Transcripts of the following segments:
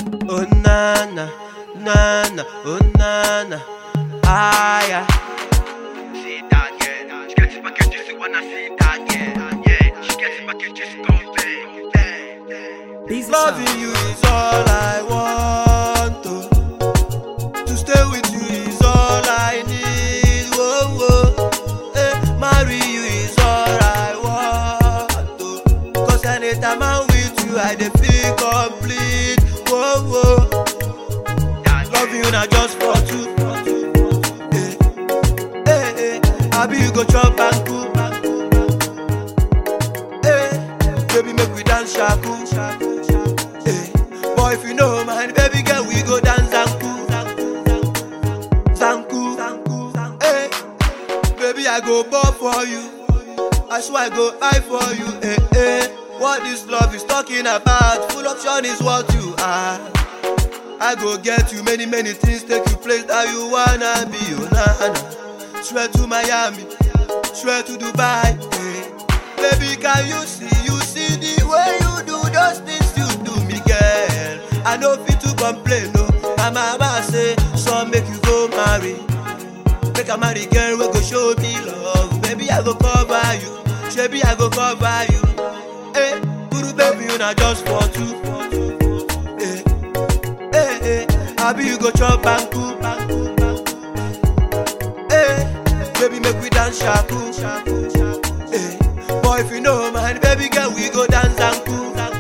Oh nana, nana, oh nana, ah yeah. See that, yeah. She gets it back and just wanna see that, yeah. Yeah, she gets it back and just go bang. Busy Loving sound. you is all I want. To, to stay with you is all I need. Whoa, whoa. Eh, marry you is all I want. To, Cause anytime I'm with you, I dey feel complete. Whoa, whoa. Love you not just for two. Eh, eh, eh. Abi you go chop and cook. Eh, baby make we dance shaku. Eh, boy if you know man, baby girl we go dance zanku. Zanku. Eh, baby I go ball for you. I swear I go die for you. Eh, eh. What this love is talking about? Full option is what you are. I go get you many, many things, take you place that you wanna be. Oh, nah, nah. Swear to Miami, swear to Dubai. eh. Baby, can you see, you see the way you do those things you do me, girl? I know fit to complain, no. My mama say, son make you go marry. Make a marry girl, we go show me love. Baby, I go cover you. Baby, I go cover you. Hey, guru baby, you not just for two. Hey, hey, hey. Abi you go chop and cook. Hey, baby, make we dance shaku. Hey, boy, if you know man, baby girl, we go dance zanku.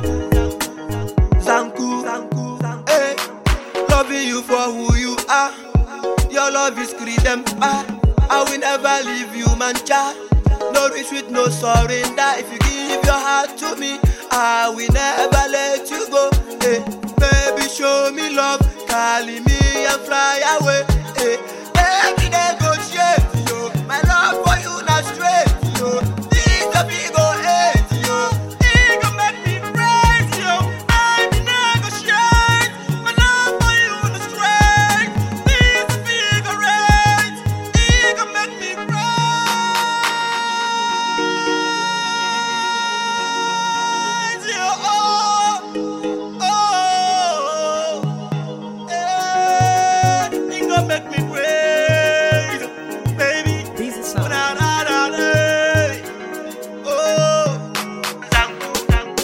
Zanku. Hey, loving you for who you are. Your love is freedom. Ah, I will never leave you, man. Cha. No retreat, no surrender. If you give your heart to me, I will never let you go. Hey, baby, show me love. Carry me and fly away. Hey, every day go straight, yo. My love for you not straight, yo. This the big go hate, yo. It go make me crazy, yo. Every day go straight. My love for you not straight. This the big go hate. It go make me crazy, yo. Oh, oh. Eh, it go make me crazy, baby. Busy Oh, sound. na, na, na, eh. Oh. Zanku, zanku,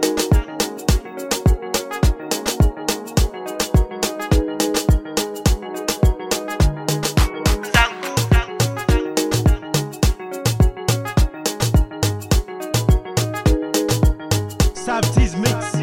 zanku, zanku. Sam T's mix.